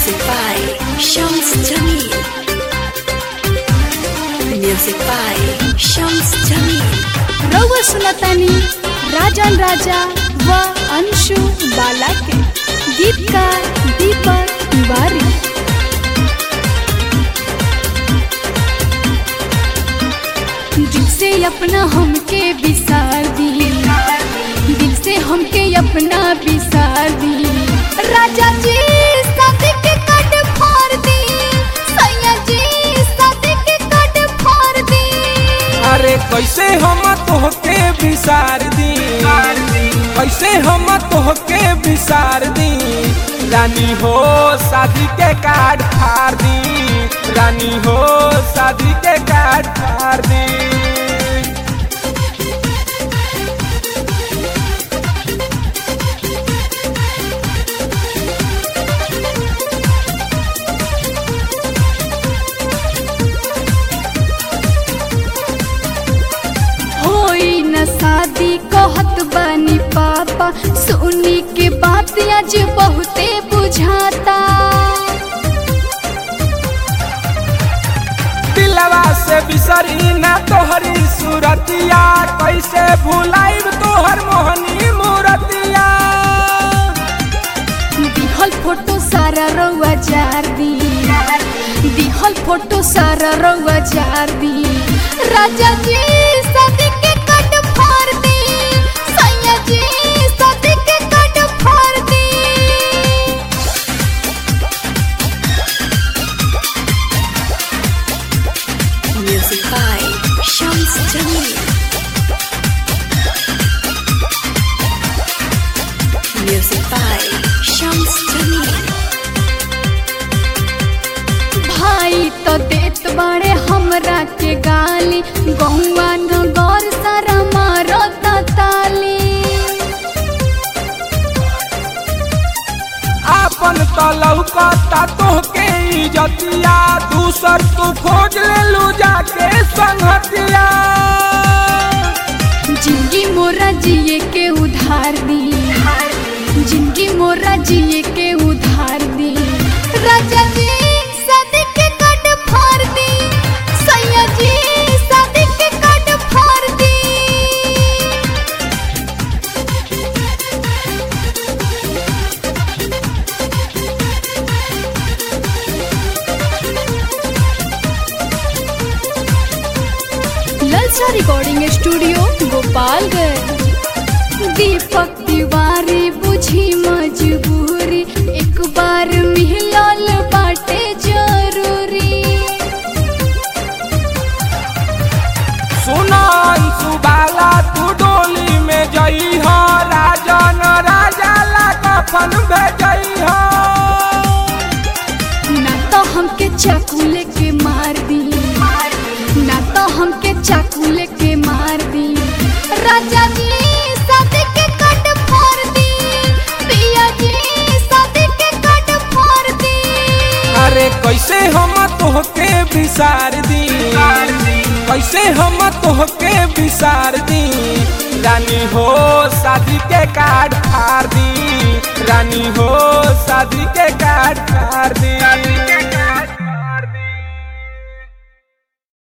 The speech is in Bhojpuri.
Music by Shams Jamil. Music by Shams Jamil. रउआ सुनतानी राजन राजा व अंशु बाला के गीतकार दीपक तिवारी दिल से अपना हमके विसार दी दिल से हमके अपना विसार दी राजा जी शादी के कट फाड़ दी सैया जी शादी के कट फाड़ दी अरे कैसे हम तोहके विसार दी कैसे हम तोहके विसार दी रानी हो शादी के कार्ड फाड़ दी रानी हो शादी के कार्ड फाड़ दी होई न शादी कहत बानी पापा सुनी के बात आज बहुते बुझाता दिलवा से बिसरी ना तोहरी सूरतिया कैसे भुलाइब तोहर मोहनी मूरतिया दिहल फोटो सारा रउआ जार दी दिहल फोटो सारा रउआ जार दी राजा जी शादी के कट फाड़ दी सैया जी शादी के कट फाड़ दी Music by Shams Jamil. Music by Shams Jamil. भाई तो देत बाड़े हमरा के गाली गौवा नगर सारा मारत ताली आपन तो लौकता तोहके इजतिया दूसर तू खोज ले लू जाके संगतिया जिंदगी मोरा जिए के उधार दी जिंदगी मोरा जिए के उधार दी राजा जी शादी के कट फाड़ दी सैया जी शादी के कट फाड़ दी ललचा रिकॉर्डिंग स्टूडियो गोपालगंज दीपक तिवारी बुझी मजबूरी एक बार मिलल बाटे जरूरी सुनान सुबाला तू डोली में जई हो राजन राजा ला कफन भेजई हो ना तो हमके चाकू लेके मार दी ना तो हमके चाकू लेके मार दी राजा जी शादी के कट फाड़ दी पिया जी शादी के कट फाड़ दी अरे कैसे हम तोहके विसार दी कैसे हम तोहके विसार दी रानी हो शादी के कार्ड फाड़ दी रानी हो शादी के कार्ड फाड़ दी